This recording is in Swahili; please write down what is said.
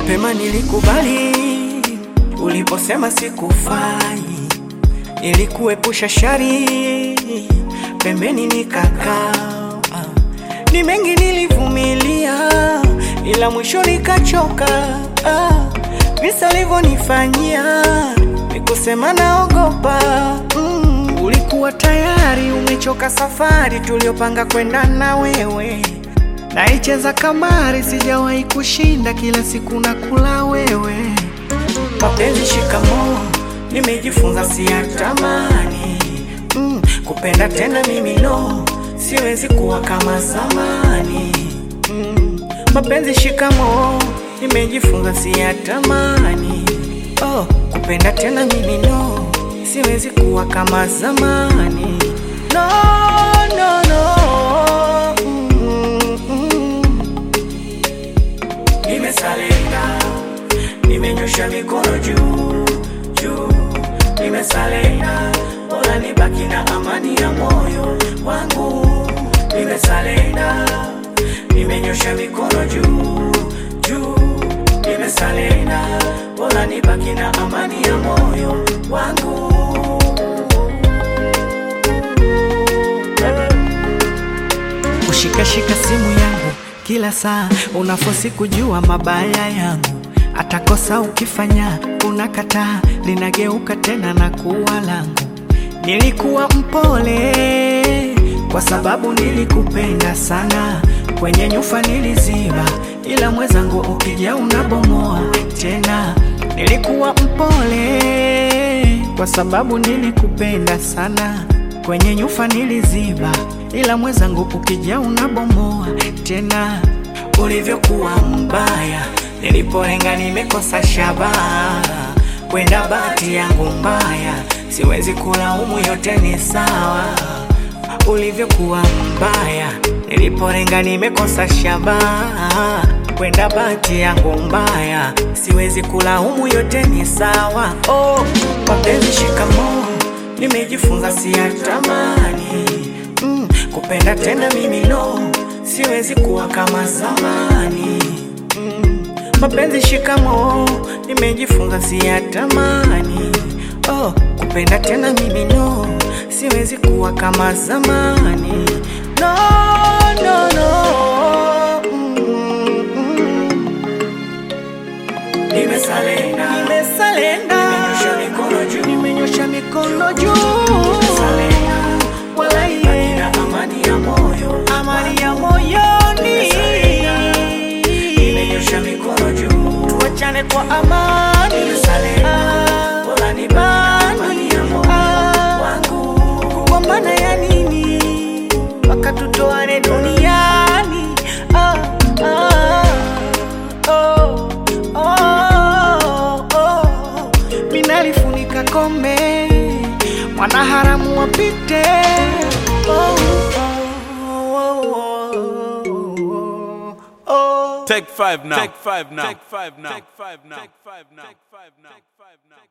Mapema nilikubali uliposema sikufai, ili kuepusha shari, pembeni nikakaa. Ni mengi nilivumilia, ila mwisho nikachoka. Ah, Visa alivyonifanyia nikusema naogopa. Mm, ulikuwa tayari umechoka safari tuliopanga kwenda na wewe Naicheza kamari, sijawahi kushinda, kila siku nakula wewe. Mapenzi shikamoo, nimejifunza siyatamani. Mm, kupenda tena mimi no, siwezi kuwa kama zamani. Mm, mapenzi shikamoo, nimejifunza siyatamani. Oh, kupenda tena mimi no, siwezi kuwa kama zamani. No, no, no. Mm, mm. Nimesalenga, nimenyosha mikono juu juu, nimesalenga, bora nibaki na amani ya moyo wangu. Nimesalenga, nimenyosha mikono juu juu, nimesalenga, bora nibaki na amani ya moyo wangu. Kushikashika simu yangu kila saa, unafosi kujua mabaya yangu. Atakosa ukifanya unakataa, linageuka tena na kuwa langu. Nilikuwa mpole kwa sababu nilikupenda sana, kwenye nyufa niliziba, ila mwenzangu ukija unabomoa tena. Nilikuwa mpole kwa sababu nilikupenda sana, kwenye nyufa niliziba, ila mwenzangu ukija unabomoa tena. Ulivyokuwa mbaya, nilipolenga nimekosa shabaha, kwenda bahati yangu mbaya, siwezi kulaumu, yote ni sawa. Ulivyokuwa mbaya, nilipolenga nimekosa shabaha, kwenda bahati yangu mbaya, siwezi kulaumu, yote ni sawa. Oh, mapenzi shikamoo, nimejifunza siyatamani. Mm, kupenda tena mimi no, siwezi kuwa kama zamani. Mm, mapenzi shikamoo, nimejifunza siyatamani. Oh, kupenda tena mimi no, siwezi kuwa kama zamani. No, no, no. Mm, mm. Nimesalenda, nimesalenda, nimenyosha mikono juu, nimenyosha mikono juu, nimesalenda, wala iye amani ya moyo, amani ya moyoni, nimenyosha mikono juu, tuachane kwa amani, nimesalenda, wala ni amani ya moyo wangu, kugombana ya nini mpaka tutoane duniani? Ah, ah, oh, oh, oh. Minalifunika kombe, mwanaharamu wapite. Oh, oh, oh, oh, oh. Take five now. Take five now. Take five now. Take five now. Take five now. Take five now.